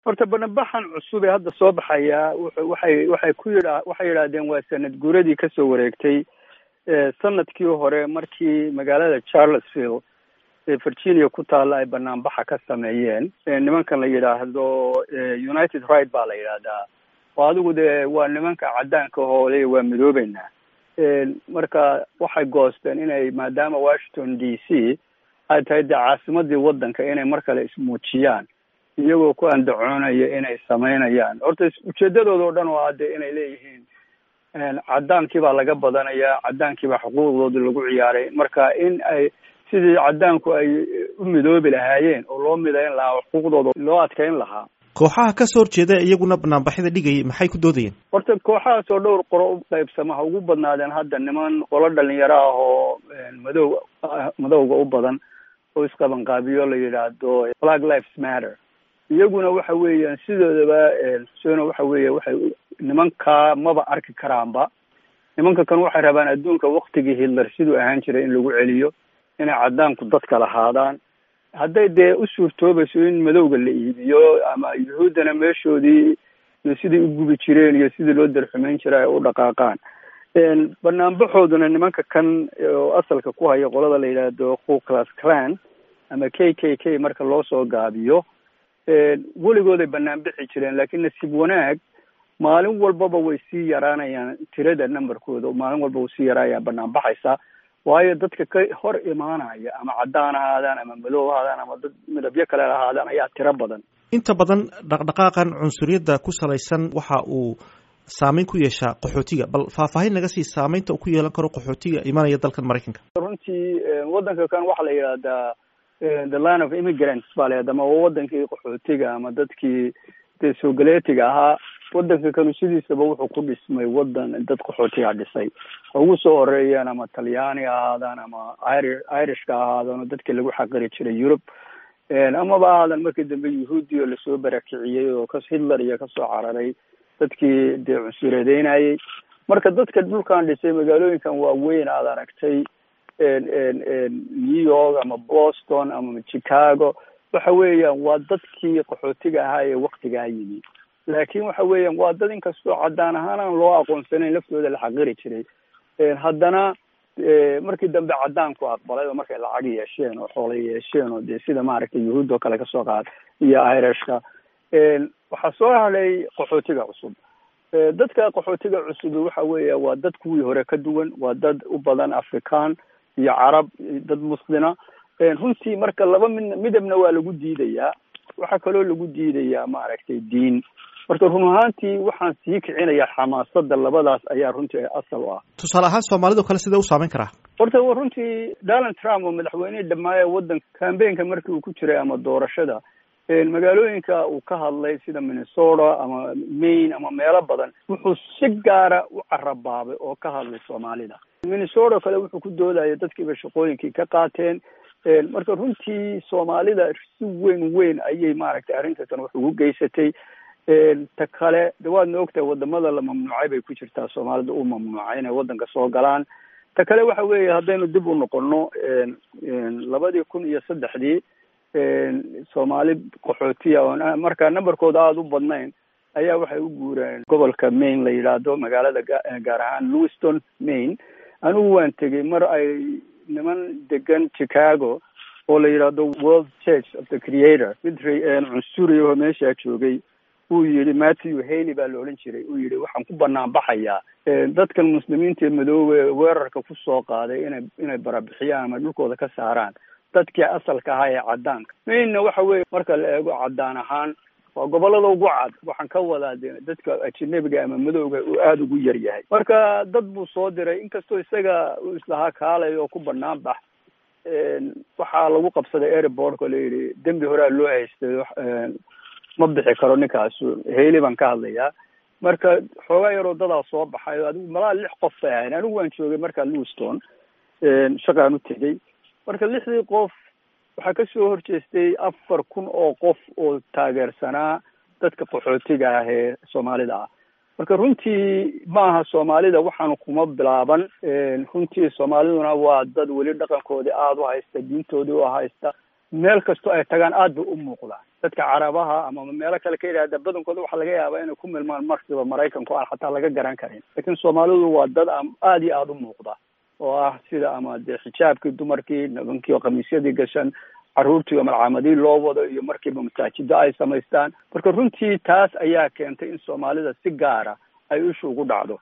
horta banabaxan cusub ee hadda soo baxaya waxay waxay ku yidha waxay yidhaahdeen waa sanad guuradii kasoo wareegtay sanadkii hore markii magaalada charlesville ee virginia ku taalla ay banaanbaxa ka sameeyeen nimankan la yidhaahdo united right baa la yidhaahdaa oo adigu dee waa nimanka caddaanka hoole waa midoobeynaa marka waxay goosteen inay maadaama washington d c ay tahay dee caasimadii waddanka inay mar kale ismuujiyaan iyagoo ku andacoonaya inay sameynayaan horta ujeedadooda o dhan oo ah dee inay leeyihiin caddaankii baa laga badanayaa caddaankii baa xuquuqdoodi lagu ciyaaray marka in ay sidii caddaanku ay u midoobi lahaayeen oo loo midayn lahaa xuquuqdooda loo adkeyn lahaa kooxaha ka soo horjeeda iyaguna banaanbaxyada dhigayay maxay ku doodayeen horta kooxahaas oo dhowr qoro u qaybsama ha ugu badnaadeen hadda niman qolo dhalinyaro ah oo madow madowga u badan oo isqabanqaabiyo la yidhaahdo black lives matter iyaguna waxa weeyaan sidoodaba xuseeno waxa weeye waxay nimankaa maba arki karaanba nimanka kan waxay rabaan adduunka waktigii hitler siduu ahaan jiray in lagu celiyo inay caddaanku dadka lahaadaan hadday dee u suurtoobayso in madowga la iibiyo ama yuhuuddana meeshoodii iyo sidai u gubi jireen iyo sidii loo darxumeyn jiray ay u dhaqaaqaan banaanbaxooduna nimanka kan oo asalka ku haya qolada la yidhaahdo ku class clan ama k k k marka loo soo gaabiyo weligooday banaan bixi jireen laakiin nasiib wanaag maalin walbaba way sii yaraanayaan tirada numberkooda maalin walba way sii yaraanaya banaan baxaysa waayo dadka ka hor imaanaya ama caddaan ahaadaan ama madow ahaadaan ama dad midabyo kale ahaadaan ayaa tiro badan inta badan dhaqdhaqaaqan cunsuriyadda ku salaysan waxa uu saameyn ku yeeshaa qaxootiga bal faahfaahin naga sii saameynta uu ku yeelan karo qaxootiga imanaya dalkan maraykanka runtii waddanka kan waxaa la yidhahdaa the line of immigrants baa la yidhahda ama waa wadankii qaxootiga ama dadkii dee soogaleetiga ahaa waddanka kanu sidiisaba wuxuu ku dhismay waddan dad qaxootiga dhisay ugu soo horeeyeen ama talyaani ahaadaan ama iri irishka ahaadaan oo dadkii lagu xaqiri jiray yurub amaba ahaadan markii dambe yuhuudi oo lasoo barakiciyey oo kas hitler iyo kasoo cararay dadkii dee cunsureedeynayay marka dadka dhulkan dhisay magaalooyinkan waaweyn aad aragtay new york ama boston ama chicago waxa weeyaan waa dadkii qaxootiga ahaa ee waktigaa yimi laakin waxa weeyaan waa dad inkastoo caddaan ahaan aan loo aqoonsanayn laftooda la xaqiri jiray haddana markii dambe caddaanku aqbalay oo markay lacag yeesheen oo xoola yeesheen oo dee sida maaragtay yuhuud oo kale kasoo qaad iyo irishka waxaa soo hadhay qaxootiga cusub dadka qaxootiga cusub waxa weeya waa dad kuwii hore ka duwan waa dad u badan african iyo carab dad muslina runtii marka laba mid midabna waa lagu diidayaa waxaa kaloo lagu diidayaa maaragtay diin marka run ahaantii waxaan sii kicinayaa xamaasada labadaas ayaa runtii asal u ah tusaale ahaan soomaalidao kale sidee u saameyn karaa horta runtii donald trump oo madaxweynihii dhammaaya waddanka cambaynka markii uu ku jiray ama doorashada magaalooyinka uu ka hadlay sida minnesota ama maine ama meelo badan wuxuu si gaara u carabaabay oo ka hadlay soomaalida minnesota kale wuxuu ku doodaya dadkiiba shaqooyinkii ka qaateen marka runtii soomaalida si weyn weyn ayay maaragtay arrintakan wax ugu geysatay ta kale de waadna ogtahay wadamada la mamnuucay bay ku jirtaa soomaalida u mamnuucay inay waddanka soo galaan ta kale waxa weeye haddaynu dib u noqono labadii kun iyo saddexdii soomaali qaxootiya oo markaa numberkooda aada u badnayn ayaa waxay u guureen gobolka maine la yidhaahdo magaalada gaar ahaan lewiston maine anigu waan tegey mar ay niman degan chicago oo la yidhaahdo world church of the creator mid cunsuriya oo meeshaa joogay uu yihi matthew haley baa la odhan jiray uu yihi waxaan ku banaan baxayaa dadkan muslimiinta ee madoobe weerarka kusoo qaaday inay inay barabixiyaan ama dhulkooda ka saaraan dadkii asalka ahaa ee caddaanka mainna waxa weeye marka la eego caddaan ahaan waa gobolada ugu cad waxaan ka wadaa de dadka ajanabiga ama madowga uu aada ugu yar yahay marka dad buu soo diray inkastoo isaga uu islahaa kaalay oo ku banaan bax waxaa lagu qabsaday airportka la yidhi dembi horea loo haystay ma bixi karo ninkaasu heyli baan ka hadlayaa marka xoogaa yaroo dadaa soo baxay o adigu malaa lix qof bay ahayn anigu waan joogay markaa lewiston shaqaan u tegey marka lixdii qof waxaa kasoo horjeestay afar kun oo qof oo taageersanaa dadka qaxootiga ah ee soomaalida ah marka runtii maaha soomaalida waxaanu kuma bilaaban runtii soomaaliduna waa dad weli dhaqankoodii aada u haysta diintoodii u haysta meel kastoo ay tagaan aad bay u muuqdaan dadka carabaha ama meelo kale ka yidhahda badankooda waxaa laga yaabaa inay ku milmaan markiiba maraykanku aan xataa laga garan karin laakiin soomaalidu waa dad aada iyo aada u muuqda oo ah sida ama dee xijaabkii dumarkii nimankii oo khamiisyadii gashan carruurtii oo malcaamadii loo wado iyo markiiba masaajido ay samaystaan marka runtii taas ayaa keentay in soomaalida si gaara ay ishu ugu dhacdo